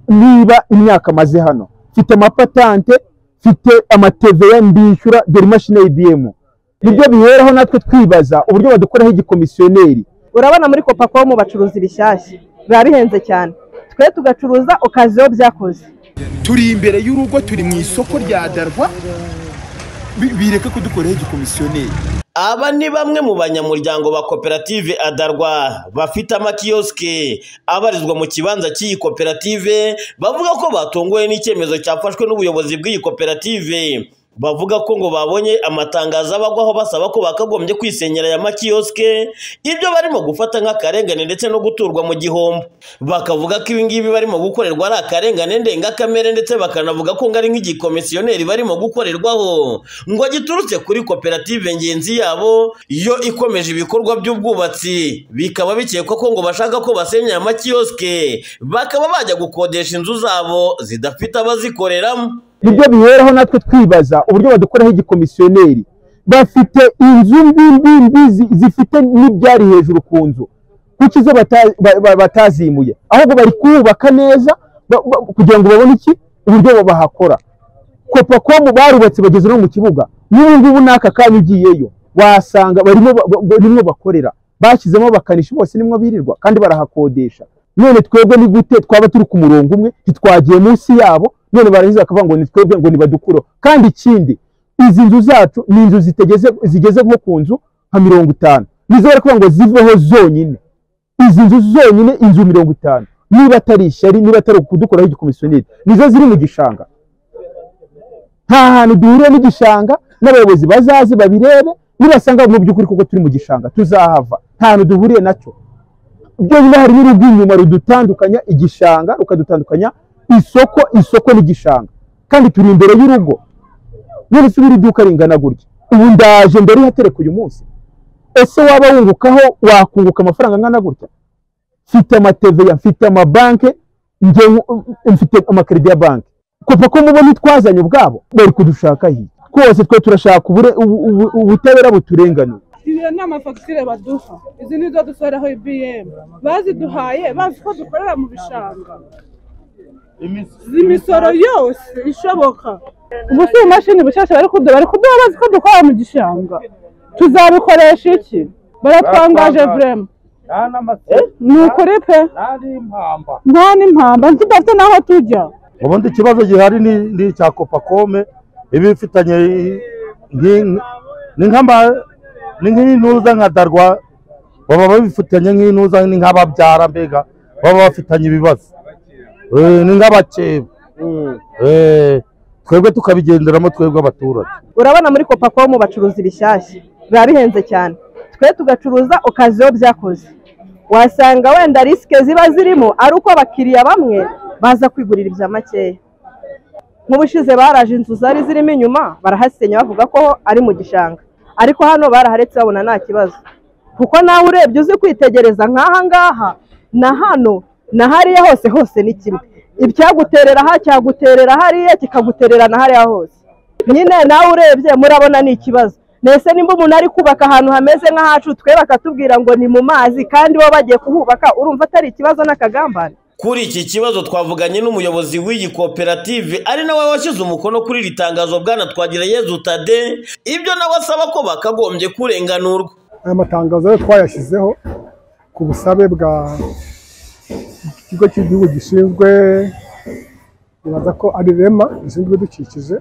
niba imyaka amaze hano mfite amapatante mfite amateveya mbishyura dore imashini ya ibm nibyo biheraho natwe twibaza uburyo badukoraho igikomisiyoneri urabona muri kopakomu bacuruza ibishyashya biba bihenze cyane twe tugacuruza ukaziho byakoze turi imbere y'urugo turi mu isoko rya darwa bi- bireke kudukoraho igikomisiyoneri Aba ni bamwe mu banyamuryango ba koperative Adarwa bafite amakiyosike abarizwa mu kibanza cy'iyi koperative bavuga ko batunguwe n'icyemezo cyafashwe n'ubuyobozi bw'iyi koperative bavuga ko ngo babonye amatangazo abagwaho basaba ko bakagombye kwisenyera aya makiyosike ibyo barimo gufata nk'akarengane ndetse no guturwa mu gihombo bakavuga ko ibi ngibi barimo gukorerwa ari akarengane ndengakamere ndetse bakanavuga ko ngo ari nk'igikomisiyoneri barimo gukorerwaho ngo giturutse kuri koperative ngenzi yabo yo ikomeje ibikorwa by'ubwubatsi bikaba bikekwa ko ngo bashaka ko basenya aya makiyosike bakaba bajya gukodesha inzu zabo zidafite abazikoreramo nibyo biheraho natwe twibaza uburyo badukoraho igikomisiyoneri bafite inzu mbi mbi mbi zi- zifite n'ibyari hejuru ku nzu kuki zo bata- ba- ba- batazimuye ahubwo bari kubaka neza ba- ba- kugira ngo babone iki uburyo bahakora kopakomu barubatse bageze no mu kibuga n'ubu ngubu n'aka kanya ugiyeyo wasanga barimo ba- ba- barimwo bakorera bashyizemo abakanishi bose nimwo birirwa kandi barahakodesha none twebwe ni gute twaba turi ku murongo umwe ntitwagiye munsi yabo none barangiza bakavuga ngo ni twebwe ngo nibadukureho kandi ikindi izi nzu zacu ni inzu zitegeze zigeze nko ku nzu nka mirongo itanu nizo bari kuvuga ngo ziveho zonyine izi nzu zonyine inzu mirongo itanu niba atari ishyari niba atari ukudukoraho igikomisiyoneri nizo ziri mu gishanga nta hantu duhuriye n'igishanga n'abayobozi bazaze babirebe nibasanga mu by'ukuri kuko turi mu gishanga tuzahava nta hantu duhuriye nacyo byonyine hari n'urugo inyuma rudutandukanya igishanga rukadutandukanya isoko isoko n'igishanga kandi turi imbere y'urugo none se ubura iduka ringana gutya ubu ndaje mbere ihatereka uyu munsi ese waba wungukaho wakunguka amafaranga angana gutya mfite amateveya mfite amabanke njye nku- mfite amakarita ya banki kuva ko mubona itwazanye ubwabo bari kudushaka hirya twose twe turashaka ubure- ubu- ubu- ubutabera buturenganura izo ni amafagitire baduha izi ni zo dusohoreraho ibiyemu baziduhaye bazi ko dukorera mu bishanga imisoro yose ishoboka ubu si imashini bushyashya bari kuduha bari kuduha bazi ko dukorera mu gishanga tuzabikoresha iki baratangaje vrema ni ukuri pe nta n'impamba ntitudafite n'aho tujya ubundi ikibazo gihari ni ni icya kopakome iba ifitanye i- nki- ni nk'ama- ni nk'intuza nka darwa baba babifitanye nk'intuza ni nk'ababyara mbega baba bafitanye ibibazo Eh, ni nk'abakeba Eh, twebwe tukabigenderamo twebwe abaturage urabona muri kopakomu bacuruza ibishyashya biba bihenze cyane twe tugacuruza ukaziho byakoze wasanga wenda risike ziba zirimo ari uko abakiriya bamwe baza kwigurira ibya makeya nk'ubushize baraje inzu zari zirimo inyuma barahasenya bavuga ko ari mu gishanga ariko hano baraharetse babona nta kibazo kuko nawe urebye uzi kwitegereza nk'aha ngaha na hano na hariya hose hose ni kimwe icyaguterera aha cyaguterera hariya kikaguterera na hariya hose nyine nawe urebye murabona ni ikibazo mbese nimba umuntu ari kubaka ahantu hameze nk'ahacu twe bakatubwira ngo ni mu mazi kandi bo bagiye kuhubaka urumva atari ikibazo n'akagambane Kuri iki kibazo twavuganye n'umuyobozi w'iyi koperative ari nawe washyize umukono kuri iri tangazo bwana Twagirayezu Tade ibyo nawe asaba ko bakagombye kurenganurwa aya matangazo yo twayashyizeho ku busabe bwa ikigo cy'igihugu gishinzwe nibaza ko ari rema gishinzwe ibidukikije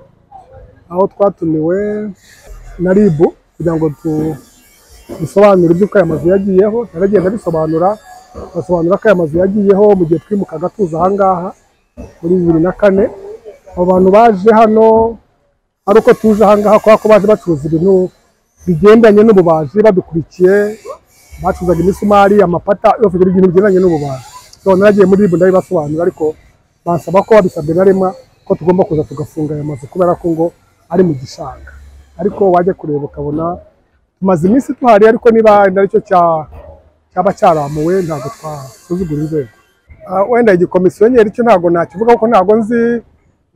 aho twatumiwe na ribu kugira ngo tu- dusobanure iby'uko aya mazu yagiyeho naragenda abisobanura basobanura ko aya mazu yagiyeho mu gihe twimukaga tuza aha ngaha muri bibiri na kane abo bantu baje hano ari uko tuje aha ngaha kubera ko baje bacuruza ibintu bigendanye n'ububaji badukurikiye bacuzaga imisumari amapata yose buri bintu bigendanye n'ububaji so naragiye muri ribu ndabibasobanura ariko bansaba ko babisabwe na rema ko tugomba kuza tugafunga ayo mazu kubera ko ngo ari mu gishanga ariko wajya kureba ukabona tumaze iminsi tuhari ariko niba wenda aricyo cya cyaba cyaramuwe ntabwo twasuzugura inzego Ah, wenda igikomisiyo cyo ntabwo nakivuga kuko ntabwo nzi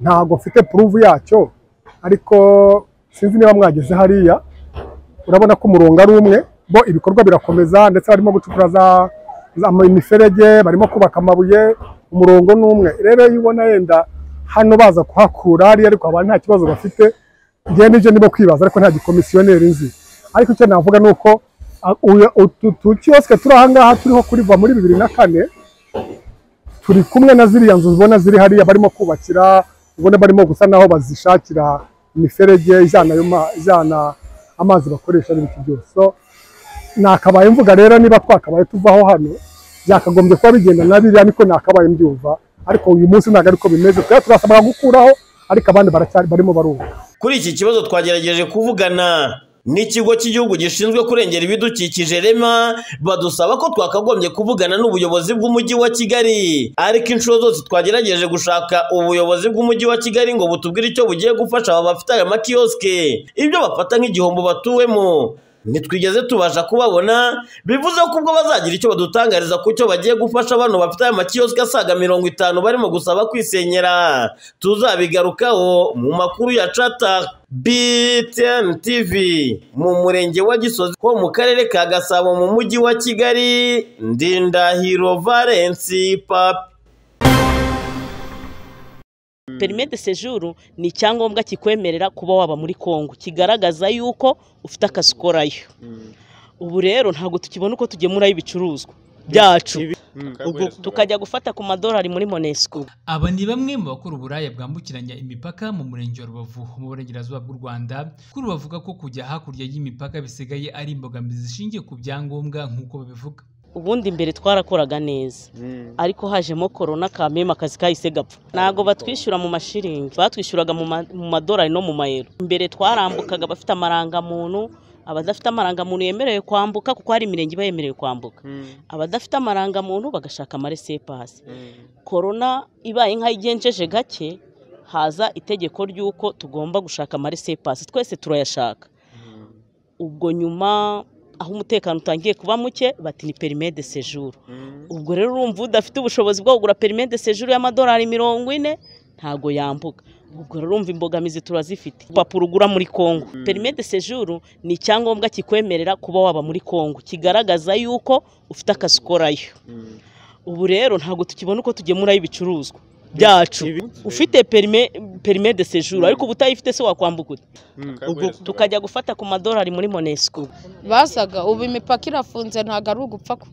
ntabwo mfite puruvu yacyo ariko sinzi niba mwageze hariya urabona ko umurongo ari umwe bo ibikorwa birakomeza ndetse barimo gucukura za ama- imiferege barimo kubaka amabuye umurongo ni umwe rero iyo ubona yenda hano baza kuhakura hariya ariko abantu nta kibazo bafite njyewe nibyo ndimo kwibaza ariko nta gikomisiyoneri nzi ariko icyo navuga ni uko a- uyu- utu tukiyosike turi ahangaha turiho kuriva muri bibiri na kane turi kumwe na ziriya nzu ubona ziri hariya barimo kubakira ubona barimo gusa naho bazishakira imiferege ijyana ayo ma- ijyana amazi bakoresha n'ibiti byose So, nakabaye mvuga rero niba twakabaye tuvaho hano byakagombye kuba bigenda na biriya niko nakabaye mbyumva ariko uyu munsi ntabwo ariko bimeze twari turasabwa gukuraho ariko abandi baracyari barimo barumva Kuri iki kibazo twagerageje kuvugana n'ikigo cy'igihugu gishinzwe kurengera ibidukikije rema badusaba ko twakagombye kuvugana n'ubuyobozi bw'umujyi wa Kigali ariko inshuro zose twagerageje gushaka ubuyobozi bw'umujyi wa Kigali ngo butubwire icyo bugiye gufasha aba bafite aya makiyoske ibyo bafata nk'igihombo batuwemo ntitwigeze tubasha kubabona bivuze ko ubwo bazagira icyo badutangariza ku cyo bagiye gufasha bano bafite aya makiyoske asaga mirongo itanu barimo gusaba kwisenyera tuzabigarukaho mu makuru ya cata BTN TV mu murenge wa Gisozi ho mu karere ka Gasabo mu mujyi wa Kigali Ndindahiro Valence Papi perime de sejuru ni icyangombwa kikwemerera kuba waba muri kongo kigaragaza yuko ufite akazi ukorayo ubu rero ntabwo tukibona uko tugemurayo ibicuruzwa byacu ubwo tukajya gufata ku madolari muri monesco Aba ni bamwe mu bakora uburaya bwambukiranya imipaka mu murenge wa Rubavu mu burengerazuba bw'u Rwanda kuri bavuga ko kujya hakurya y'imipaka bisigaye ari imbogamizi zishingiye ku byangombwa nk'uko babivuga ubundi mbere twarakoraga neza ariko hajemo korona kameme akazi kahise gapfa ntabwo batwishyura mu mashiringi batwishyuraga mu ma- mu madolari no mu mayero mbere twarambukaga abafite amarangamuntu abadafite amarangamuntu yemerewe kwambuka kuko hari imirenge iba yemerewe kwambuka abadafite amarangamuntu bagashaka amaresepasi korona ibaye nk'ayigenjeje gake haza itegeko ry'uko tugomba gushaka amaresepasi twese turayashaka ubwo nyuma aho umutekano utangiye kuba muke bati ni perime de sejuru ubwo rero urumva udafite ubushobozi bwo kugura perime de sejuru y'amadolari mirongo ine ntago yambuka ubwo rero urumva imbogamizi turazifite urupapuro ugura muri kongo perime de sejuru ni icyangombwa kikwemerera kuba waba muri kongo kigaragaza yuko ufite akazi ukorayo ubu rero ntabwo tukibona uko tugemurayo ibicuruzwa byacu ufite perime perime de sejuru ariko uba utayifite se wakwambuka ute ubwo tukajya gufata ku madolari muri monesco basaga ubu imipaka irafunze ntabwo ari ugupfa ku-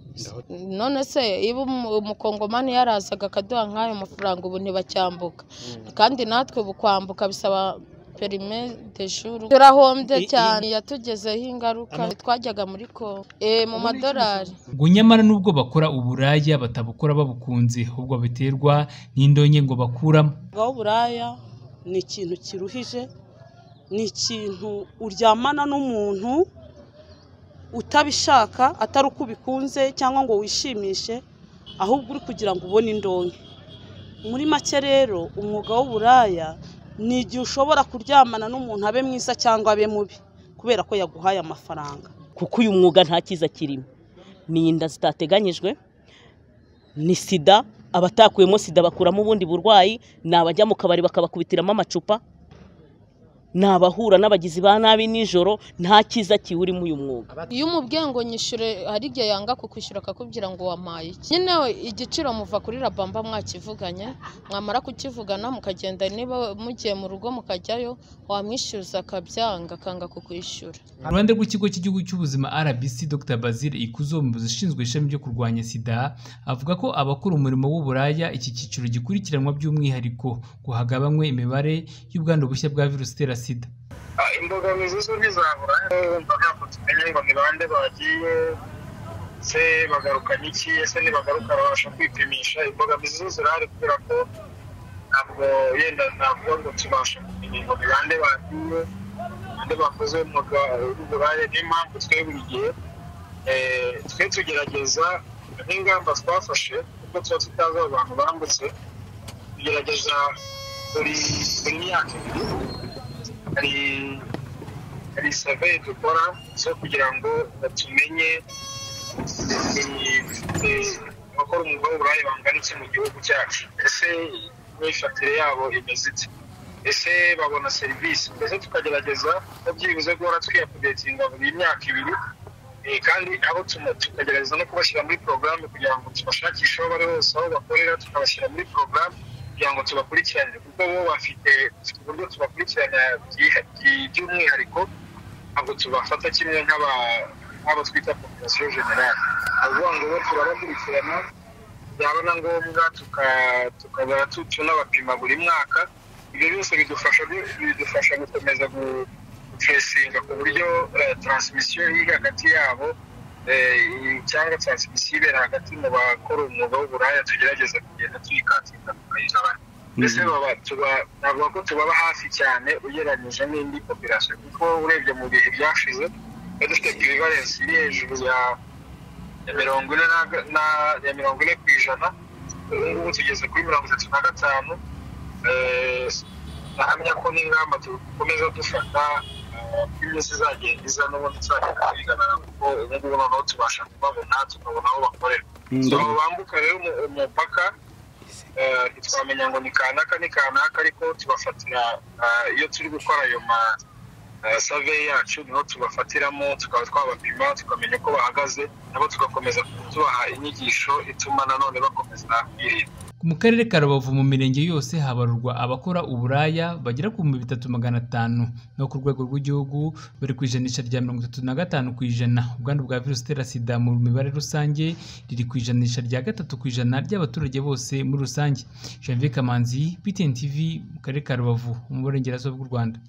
none se iyo umu- umukongomani yarazaga akaduha nk'ayo mafaranga ubu ntibacyambuka kandi natwe ubu kwambuka bisaba perime de jour turahombye I- i- cyane yatugezeho ingaruka twajyaga muri kongo Eh, mu madolari ngo nyamara n'ubwo bakora uburaya batabukora babukunze ahubwo biterwa n'indonke ngo bakuramo umwuga w'uburaya ni ikintu kiruhije ni ikintu uryamana n'umuntu utabishaka atari uko ubikunze cyangwa ngo wishimishe ahubwo uri kugira ngo ubone indonke muri make rero umwuga w'uburaya ni igihe ushobora kuryamana n'umuntu abe mwiza cyangwa abe mubi kubera ko yaguhaye amafaranga kuko uyu mwuga nta cyiza kirimo ni inda zitateganyijwe ni sida abatakuyemo sida bakuramo ubundi burwayi ni abajya mu kabari bakabakubitiramo amacupa ni abahura n'abagizi ba nabi nijoro nta cyiza kiwurimo uyu mwuga iyo umubwiye ngo nyishyure hari igihe yanga kukwishyura akakubwira ngo wampaye iki nyine we, igiciro muva kuri rabamba mwakivuganye mwamara kukivugana mukagenda niba mugiye mu rugo mukajyayo wamwishyuza akabyanga akanga kukwishyura Uruhande rw'ikigo cy'igihugu cy'ubuzima RBC Dr Basile Ikuzo umuyobozi ushinzwe ishami ryo kurwanya sida avuga ko abakora umurimo w'uburaya iki cyiciro gikurikiranwa by'umwihariko ngo hagabanywe imibare y'ubwandu bushya bwa virusi itera sida imbogamizi zo ntizabura wumva ntabwo tumenya ngo ni bande bagiye se bagaruka n'iki ese nibagaruka babasha kwipimisha imbogamizi zo zirahari kubera ko ntabwo yenda navuga ngo tubasha kumenya ngo ni bande bagiye bande bakoze umwuga w'uburaya niyo mpamvu twe buri gihe eh, twe tugerageza nk'ingamba twafashe kuko tuba tutazi abo bantu bambutse tugerageza buri buri myaka ibiri hari hari saveye dukora zo kugira ngo tumenye eh, abakora umwuga w'uburaya bangana iki mu gihugu cyacu ese imyifatire yabo imeze ite ese babona serivisi mbese tukagerageza ko byibuze guhora twiyapudetinga buri myaka ibiri Eh, kandi abo tuma- tukagerageza no kubashyira muri porogaramu kugira ngo tubashakishe aho bari hose aho bakorera tukabashyira muri porogaramu kugira ngo tubakurikiranire kuko bo bafite uburyo tubakurikirana byiha- byi- by'umwihariko ntabwo tubafata kimwe nk'aba- nk'abo twita populasiyo generali ni ukuvuga ngo bo turabakurikirana byaba na ngombwa tuka- tukaba tu- tunabapima buri mwaka ibyo byose bidufasha bidufasha gukomeza gu- gucesinga ku buryo eh, taransimisiyo iri hagati yabo eh, i- cyangwa taransimisiyo ibera hagati mu bakora umwuga w'uburaya tugerageza kugenda tuyikatika tukayigabanya mbese baba- tuba- navuga ko tubaba hafi cyane ugereranyije n'indi popirasiyo kuko urebye mu bihe byashize twari dufite pirivalensi iri hejuru ya ya mirongo ine na- na ya mirongo ine ku ijana ubu ngubu tugeze kuri mirongo itatu na gatanu Eh, ndahamya ko n'ingamba dukomeza dufata eh, ko iminsi izagenda iza n'ubundi tuzagenda tubiganana kuko ubu ngubu noneho tubasha kubabona tukabona aho bakorera Mm. so abo bambuka rero umu- umupaka eh, ntitwamenya ngo ni kanaka ni kanaka ariko tubafatira eh, iyo turi gukora ayo ma eh, survey yacu niho tubafatiramo tukaba twabapima tukamenya uko bahagaze nabo tugakomeza tubaha inyigisho ituma nanone bakomeza kwirinda mu karere ka rubavu mu mirenge yose habarurwa abakora uburaya bagera ku bihumbi bitatu magana atanu no ku rwego rw'igihugu bari ku ijanisha rya mirongo itatu na gatanu ku ijana ubwandu bwa virusi itera sida mu mibare rusange riri ku ijanisha rya gatatu ku ijana ry'abaturage bose muri rusange janvier kamanzi btn tv mu karere ka rubavu mu burengerazuba bw'u rwanda